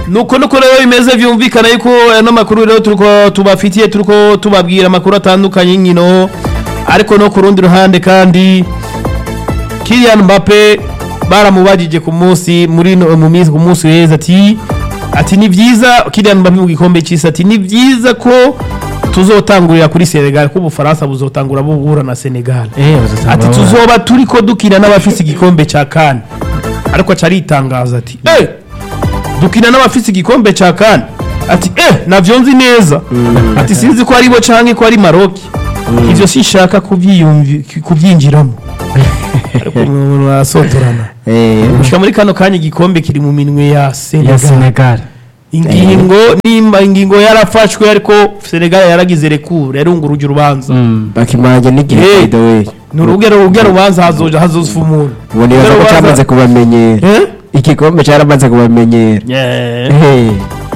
nuko nuko rero bimeze vyumvikana yuko ano makuru rero turiko tubafitiye turiko tubabwira amakuru atandukanye y'inkino ariko no ku rundi ruhande kandi Kylian Mbappe baramubajije ku munsi muri no- mu minsi ku munsi weza ati ati ni vyiza Kylian Mbappe mu gikombe c'isi ati ni vyiza ko tuzotangurira kuri Senegal ko Ubufaransa buzotangura buhura na Senegal Eh, bazotangura ati bahura. tuzoba turiko dukina n'abafise igikombe ca kane ariko aca aritangaza ati eh dukina n'abafise igikombe ca kane ati eh navyo nzi neza ati sinzi ko ari bo canke ko ari maroki ivyo sinshaka kuvyiyumvi- kuvyinjiramo ariko umuntu arasotorana Eh, gushika muri kano kanya igikombe kiri mu minwe ya ya Senegal senegal ingingo nimba ingingo yarafashwe ariko Senegal yaragize rekure yarunguruje urubanza bakimanye n'igihe Eh. by the way ni urugero urugero urubanza hazoja hazofa umuntu ubu nibaza ko Urugero cyamaze urubanza- kubamenyera Eh? igikombe cyaramaze kubamenyera Yeah. Eh,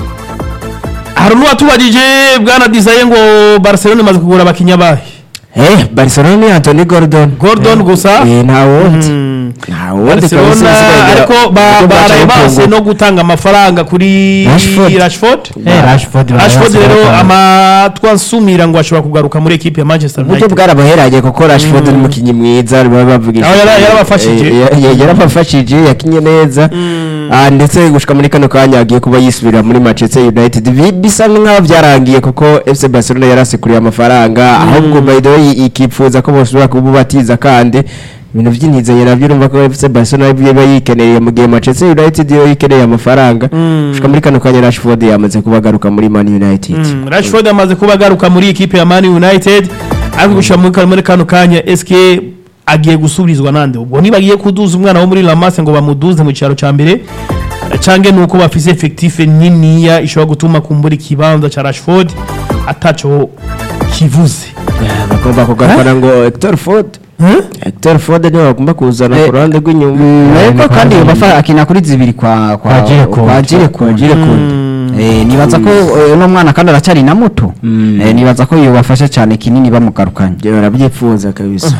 hari n'uwatubajije bwana dizaye ngo barcelona imaze kugura abakinnyi abahe eh barcelona ni antony gordon gordon gusa Eh, nta wundi Mm. nta wundi barcelona kabisa usigaye ariko ba- uburyo bwacu baraye base butunguka. no gutanga amafaranga kuri Rashford. rashford Eh, rashford rashford barayasohoka. rero amatwi ansumira ngo ashobora kugaruka muri ekipe ya manchester uburyo united bwarabaheranye kuko rashford ni umukinnyi mwiza baba bavuga Aho yara- yarabafashije. Eh, ya- ya- yarabafashije yakinye neza Ah, ndetse gushika muri kano kanya agiye kuba yisubira muri manchester united Bi- bisa nk'aho byarangiye kuko fc barcelona yarasekuriye amafaranga ahubwo by the way ikipfuza ko bosubira kububatiza kandi ibintu by'intizanye nabyo urumva ko fc barcelona biba yikeneye mu gihe manchester united yo yikeneye amafaranga gushika muri kano kanya rashford yamaze kuba agaruka muri man united Mm, rashford amaze kuba agaruka muri ekipe ya man united ariko gushira muri kano- muri kano kanya eske agiye gusubirizwa nande ubwo nibagiye kuduza umwana wo muri lamase ngo bamuduze mu cyaro cya mbere cange nuko bafise effectif niniya ishobora gutuma kumbura ikibanza ca rashford ataco kivuze Yeah, bagomba kugarukana ngo hector ford hector ford niwe bagomba kuzana Eh, ku ruhande rw'inyuma Mm, ariko kandi bafa akina kuri zibiri kwa kwa Kwa Girekunde. kwa Girekunde. Eh, nibaza ko eh, uno mwana kandi aracyari na muto Mm. Eh, nibaza ko yobafasha cyane kinini bamugarukanye Njye barabyifuza kabisa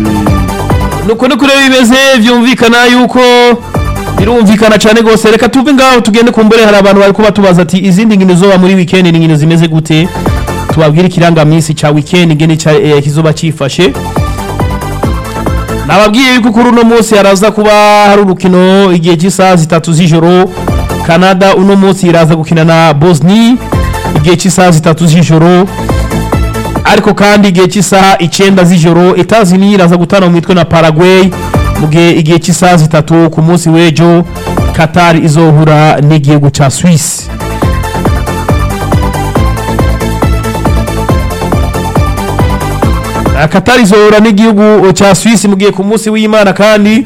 nuko nuko rero bimeze vyumvikana yuko birumvikana cyane rwose reka tuve ngaho tugende kumbure hari abantu bari kuba tubaza ati izindi nkino zoba muri weekend ni nkino zimeze gute tubabwire ikirangaminsi ca weekend ingene ca eh, kizoba cifashe nababwiye yuko kuri uno munsi haraza kuba hari urukino igihe cy'isaha zitatu z'ijoro canada uno munsi iraza gukina na bosnia igihe cy'isaha zitatu z'ijoro ariko kandi igihe cy'isaha icyenda z'ijoro etazini iraza gutana mu mitwe na paraguay mu gihe igihe cy'isaha zitatu ku munsi w'ejo qatar izohura n'igihugu cya swisse Ah, qatar izohura n'igihugu cya swisse mu gihe ku munsi w'imana kandi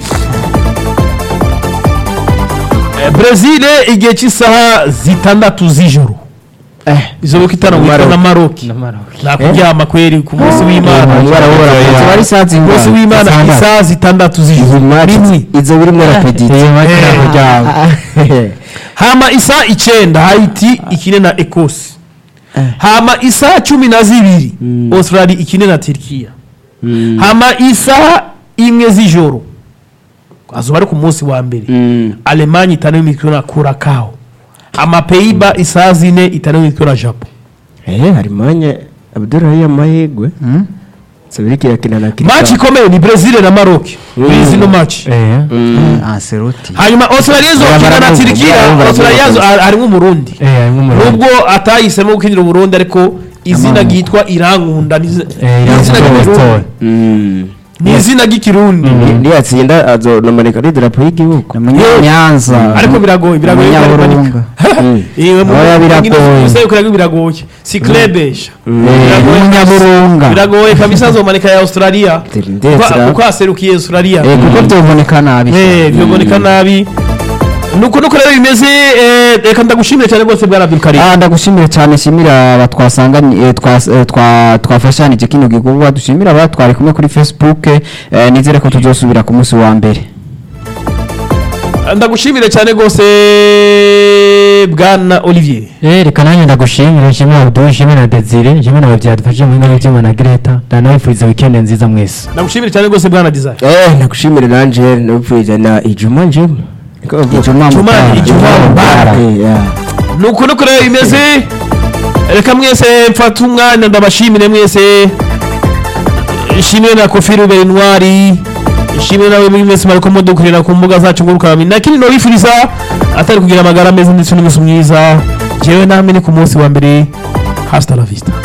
eh, brazil igihe cy'isaha zitandatu z'ijoro izoba itana mu mitwe na maroki nakuryama kweri ku munsi w'imana Ziba ari saa ku munsi zingana w'imana Zitandatu. isaha zitandatu izi z'ijoro match rimwe izo birimo rapidite iyo bakina Eh. kuryama hama isaha icyenda haiti ikine na ekosi hama isaha cumi na zibiri australia ikine na turkiya hama isaha imwe z'ijoro azoba ari ku munsi wa mbere alemanya itanu imitwe na kurakaho amapeyiba isaha zine itanu imitwe na japo eh harimanye abdurrahi amahirwe sabiriki yakina na Kirika. maci ikomeye ni brezil na maroc muri zino maci Eh. Ancelotti hanyuma australia izokina na Baravuga, turkiya baravuga, australia zo- baravuga. harimo umurundi Eh, harimo umurongo. nubwo atahisemo gukinira uburundi ariko izina ryitwa irankunda ni izi- Eh, ni izina Irankunda ry'ikirundi Store. Mm. ni izina ry'ikirundi niyatsinda azonomanika n'idarapo y'igihugu Munyanza ariko biragoye biragoye ko ari Munyaburunga Iwe mu Oya, biragoye. biragoye biragoye si klebesha Munyaburunga biragoye kabisa azomanika ya australia Ndetse Kuko- ra- kuko aserukiye australia Eh, kuko byoboneka nabi Eh, biboneka nabi nuko nuko rero bimeze eh, reka ndagushimire cyane rwose bwana abdulkarim Ah, ndagushimira cyane shimira aba twasanganye eh, twas- eh, twa- twafashanije kino gikorwa dushimira aba twari kumwe kuri facebook eh, nizere ko tuzosubira ku munsi wa mbere ndagushimire cyane rwose bwana olivier Eh, reka nanjye ndagushimira nshimira Abdul nshimira na Desire nshimira na byadufashije mu ngabo by'Imana na Greta ndanabifuriza weekend nziza mwese ndagushimire cyane rwose bwana desire eh nakushimire nanje nabipfuriza na ijuma njema Niko bavuga. Ijuma Ijuma- Mutara. Ijuma Mutara. Eh, yeah. nuko nuko rero bimeze reka mwese mfate umwanya ndabashimire mwese ishimire na kofi rubera intwari ishimire nawe muri mwese mariko mudukurira ku mbuga zacu ngurukana na kindi nobifuriza atari kugira amagara meza ndetse n'umunsi mwiza jewe namwe ni ku munsi wa mbere hasta la vista